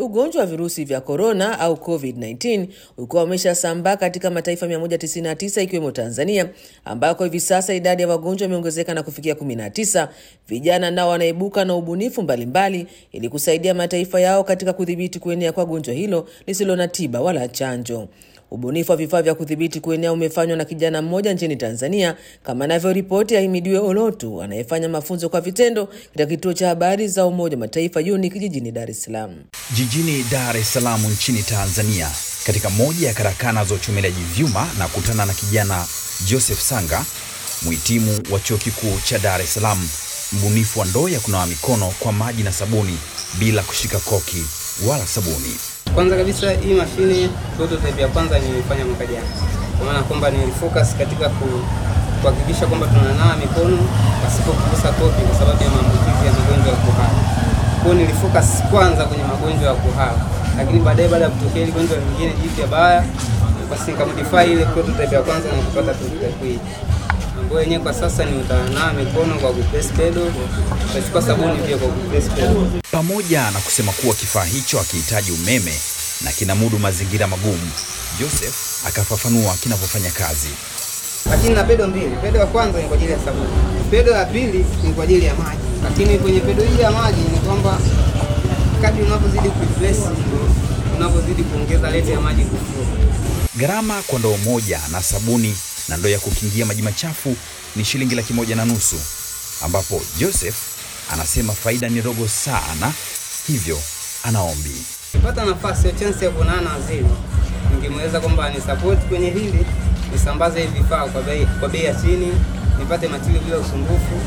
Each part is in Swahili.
ugonjwa wa virusi vya korona au COVID-19 ulikuwa umeshasambaa katika mataifa 199 ikiwemo Tanzania, ambako hivi sasa idadi ya wagonjwa imeongezeka na kufikia 19. Vijana nao wanaibuka na ubunifu mbalimbali ili kusaidia mataifa yao katika kudhibiti kuenea kwa gonjwa hilo lisilo na tiba wala chanjo. Ubunifu wa vifaa vya kudhibiti kuenea umefanywa na kijana mmoja nchini Tanzania, kama anavyoripoti Ahimidiwe Olotu anayefanya mafunzo kwa vitendo katika kituo cha habari za Umoja wa Mataifa UNIC jijini Dar es Salaam. Jijini Dar es Salaam nchini Tanzania, katika moja ya karakana za uchomeleji vyuma na kutana na kijana Joseph Sanga, mhitimu wa chuo kikuu cha Dar es Salaam, mbunifu wa ndoo ya kunawa mikono kwa maji na sabuni bila kushika koki wala sabuni. Kwanza kabisa hii mashine prototype ya kwanza nilifanya mwaka jana, kwa maana kwamba nilifocus katika kuhakikisha kwamba tunanawa mikono pasipo kugusa kopi kwa sababu ya maambukizi ya magonjwa ya kuhara. Kwa hiyo nilifocus kwanza kwenye magonjwa ya kuhara, lakini baadaye baada ya kutokea ile gonjwa lingine jipya baya, basi nikamodify ile prototype ya kwanza na kupata prototype hii ambayo yenyewe kwa sasa ni utanawa mikono kwa kupress pedal, utachukua sabuni pia kwa kupress pedal. Pamoja na kusema kuwa kifaa hicho hakihitaji umeme na kinamudu mazingira magumu, Joseph akafafanua kinavyofanya kazi. Lakini na pedo mbili, pedo ya kwanza ni kwa ajili ya sabuni, pedo ya pili ni kwa ajili ya maji. Lakini kwenye pedo hii ya maji ni kwamba kadri unavyozidi kuipress ndio unavyozidi kuongeza rate ya maji kuflow. Gharama kwa ndoo moja na sabuni na ndoo ya kukingia maji machafu ni shilingi laki moja na nusu, ambapo Joseph anasema faida ni ndogo sana, hivyo anaombi Nikipata nafasi ya chance ya kuonana na waziri, ningemweleza kwamba ni support kwenye hili, nisambaze hivi vifaa kwa bei kwa bei ya chini, nipate material bila usumbufu.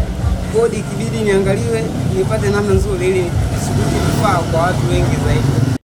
Kodi ikibidi niangaliwe, nipate namna nzuri ili nisubiri vifaa kwa watu wengi zaidi.